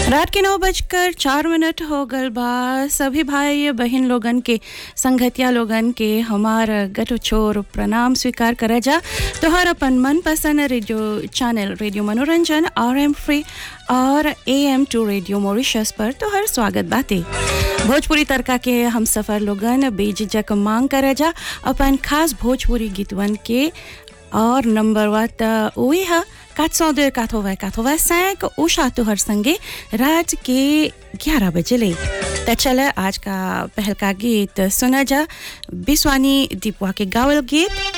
रात के नौ बजकर चार मिनट हो गल बा सभी भाई बहन लोगन के संगतिया लोगन के हमार गटो छोर प्रणाम स्वीकार करा जा तोहर अपन मनपसंद रेडियो चैनल रेडियो मनोरंजन आर एम फ्री और A M two radio Mauritius पर तोहर स्वागत बाते भोजपुरी तड़का के हम सफर लोगन बेझिझक मांग करा जा अपन खास भोजपुरी गीतवन के और नंबर वात वही है 402 80 85 उषा तुहर संगे रात के 11 बजे ले तो चले आज का पहल का गीत सुना जा बिस्वानी दीपवा के गावल गीत